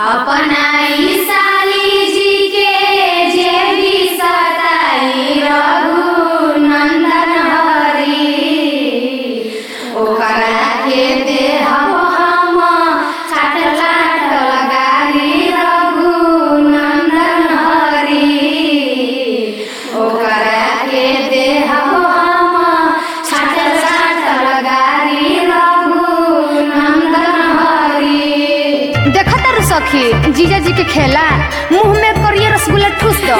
अपनाई साली जी के जे भी सताई रघुनंदन हरी ओकरा के देहब हम छाट लाट लगारी रघुनंदन हरी ओकरा के देहब हम छाट लाट लगारी रघुनंदन हरी देखा तारू सखी जीजा जी के खेला मुंह में करिए रसगुल्ला ठूस दो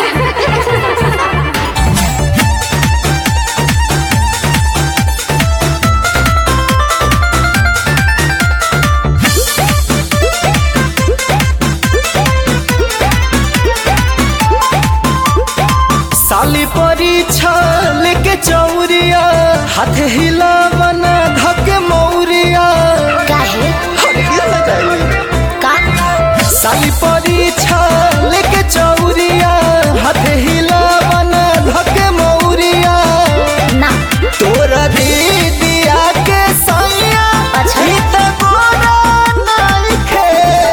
साली परीक्षा लेके चौरिया हाथ हिला बना धके मौरिया काहे अरे ये सजाई। का साली परीक्षा लेके चौरिया हाथ हिला बना धके मौरिया ना तोरा दीदिया के सैया अच्छा। ई त गोरा नइखे।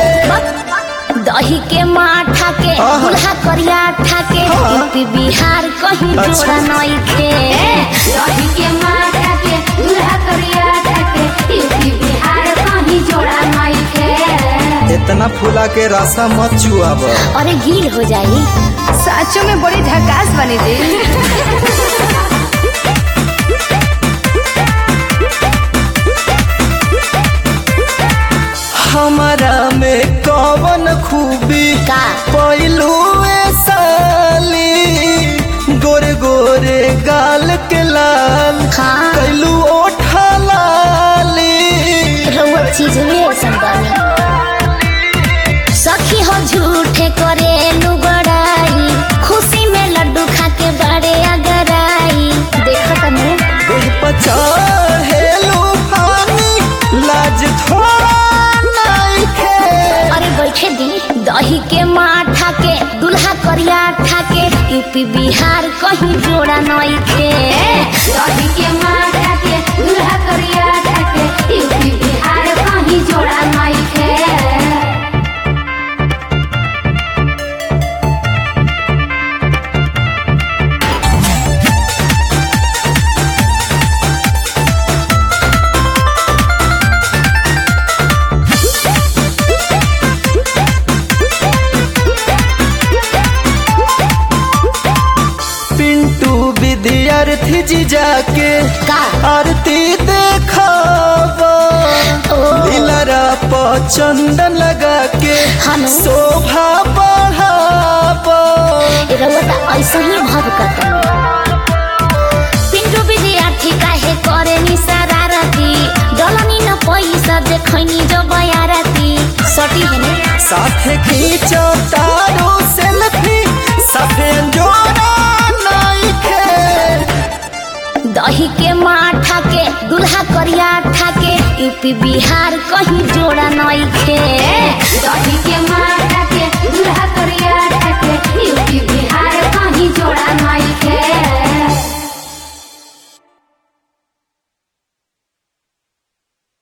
दही के माठा के आहा। दुल्हा करिया ठाके हाँ। यूपी बिहार कहीं अच्छा। जोड़ा नइखे दही के माथा के दूल्हा करिया के यूपी बिहार कहीं जोड़ा नइखे इतना फूला के रास्ता मत चुआब अरे गील हो जाई साचो में बड़ी झकास बनी जी हमारा में कवन खूबी का पहलू साली गोरे गोरे गाल के लाल हाँ। कैलू ओठा लाली रउआ चीज में संदानी सखी हो झूठे करे लुगड़ाई खुशी में लड्डू खा के बड़े अगराई देखो तने देह पचार हेलू पानी लाज थोड़ा नइखे अरे बैठे दी दही के माठा के दुल्हा करिया ठाके यूपी बिहार कहीं जोड़ा नइखे दही के माथा के दूल्हा करिया के यूपी बिहार कहीं जोड़ा नइखे पिंटू विद्यार्थी जी जाके का आरती देखावा ओ लीलरा पर चंदन लगा के हनु। शोभा बढ़ावा रउआ त ऐसा ही भभकत पिंटू विद्यार्थी काहे करे नि शरारती डलनी न पैसा देखैनी जो बयारती सटी हेने साथे खींचो तारो सेल्फी साथे जोड़ा नइखे दही के माठा के दुल्हा करिया ठाके यूपी बिहार कहीं जोड़ा नइखे दही के माथा